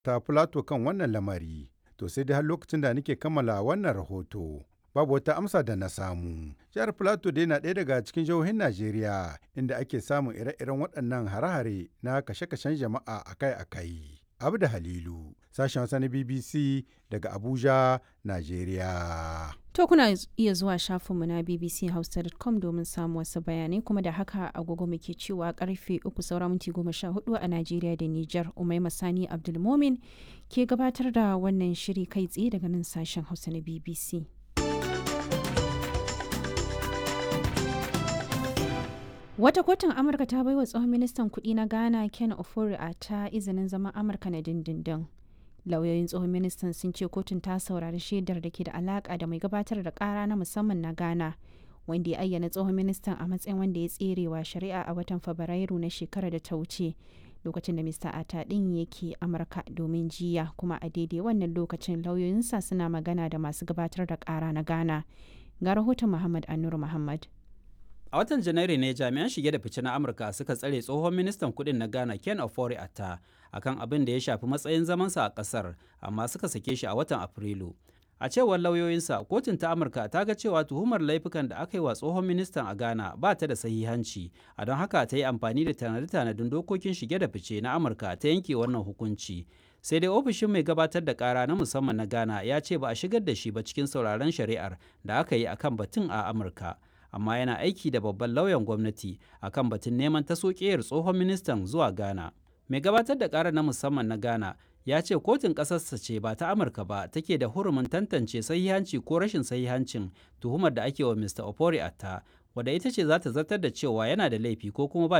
ta Filato kan wannan lamari. To sai dai har lokacin da nake kammala wannan rahoto. Babu wata amsa da na samu. Jihar Filato dai na ɗaya daga cikin jihohin Najeriya inda ake samun ire-iren waɗannan hare-hare na kashe-kashen jama'a akai-akai. Abda Halilu, sashen Hausa na BBC daga Abuja, Najeriya. To kuna iya zuwa shafinmu na bbchausa.com domin samun wasu bayanai kuma da haka agogo muke cewa karfe uku saura minti goma sha hudu a Najeriya da Nijar Umaima Sani Abdulmomin ke gabatar da wannan shiri kai tsaye daga nan sashen Hausa na BBC. Wata kotun Amurka ta baiwa tsohon ministan kuɗi na Ghana Ken Ofori a ta izinin zama Amurka na dindindin. Lauyoyin tsohon ministan sun ce kotun ta saurari shaidar da ke da alaka da mai gabatar da kara na musamman na Ghana, wanda ya ayyana tsohon ministan a matsayin wanda ya tserewa shari'a a watan Fabrairu na shekarar da ta wuce. Lokacin da Mr. Ata ɗin yake Amurka domin jiya kuma a daidai wannan lokacin lauyoyinsa suna magana da masu gabatar da kara na Ghana. Ga rahoton Muhammad Anur Muhammad. A watan Janairu ne jami'an shige da fice na Amurka suka tsare tsohon ministan kudin na Ghana Ken Ofori Atta akan abin da ya shafi matsayin zamansa a kasar amma suka sake shi a watan Afrilu. A cewar lauyoyinsa, kotun ta Amurka ta ga cewa tuhumar laifukan da aka yi wa tsohon ministan a Ghana ba ta da sahihanci, a don haka ta yi amfani da tanade-tanadin dokokin shige da fice na Amurka ta yanke wannan hukunci. sai dai ofishin mai gabatar da kara na musamman na Ghana ya ce ba a shigar da shi ba cikin sauraron shari'ar da aka yi akan batun a Amurka. amma yana aiki da babban lauyan gwamnati akan batun neman taso tsohon ministan zuwa Ghana. Mai gabatar da ƙara na musamman na Ghana ya ce kotun ƙasarsa ce ba ta Amurka ba take da hurumin tantance sahihanci ko rashin sahihancin tuhumar da ake wa Mr. Opori Atta, wadda ita ce za ta zartar da cewa yana da laifi ko kuma ba